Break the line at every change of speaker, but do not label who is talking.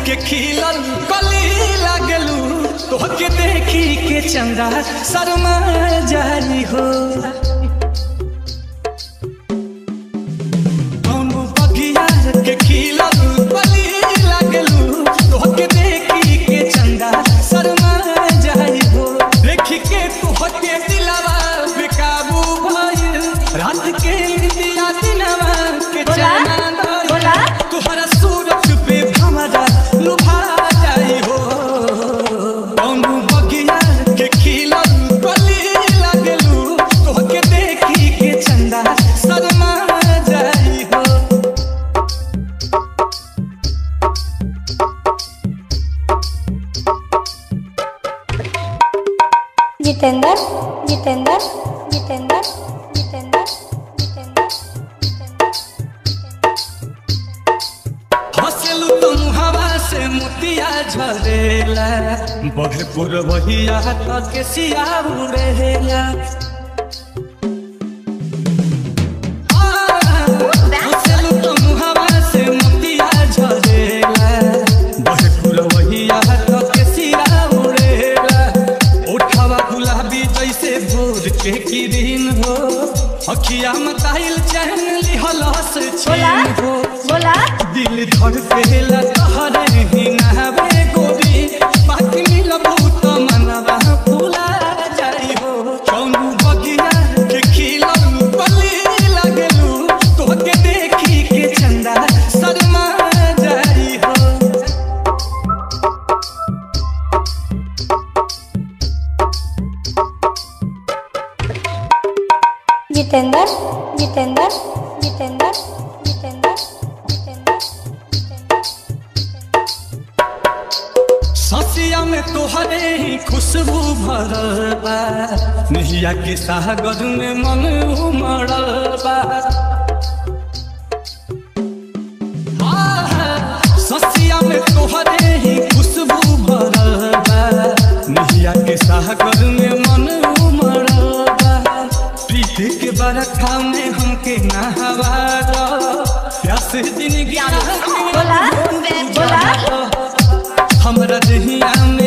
के खिलल कली लागलू तोहके देखी के चंदा शर्मा जाई हो कौनो बगिया के खिलल कली लागलू तोहके देखी के चंदा शर्मा जाई हो देखी के तोहके दिलवा बेकाबू भइल रात के दिया दिनवा के
बोला?
चैन
बोला?
तुहरा सूरत पे हमरा लुभा जाई हो कौनो बगिया के खिलल कली लागलू तोहके देखी के चंदा शर्मा जाई हो
जितेंद्र जितेंद्र जितेंद्र जितेंद्र जितेंद्र जितेंद्र
हंसलू तुम हवा से मोतिया झरेला बघपुर बहिया तक के सिया उड़ेला हंसलू तुम हवा से मोतिया झरेला बघपुर बहिया तक के सिया उड़ेला उठावा गुलाबी जैसे भोर के किरीन हो अखिया मताइल चैन लिहल से
बोला
छीन हो
बोला
दिल धड़केला तहरे ही नहबे गोरी बाकी मिलबू त मनवा फूला जाई हो कौनो बगिया के खिलल बली लागलू तोहके देखी के चंदा शर्मा जाई हो
जितेंद्र जितेंद्र जितेंद्र जितेंद्र जितेंद्र जितेंद्र
ससिया में तोहरे ही खुशबू भरल बा नहिया के सागर में मन उमड़ल बा आहा, ससिया में तोहरे ही खुशबू भरल बा नहिया के सागर में मन उमड़ल बा प्रीत के बरखा में हमके नहवा दो प्यास जिंदगी
बोला बोला
हमरा दहिया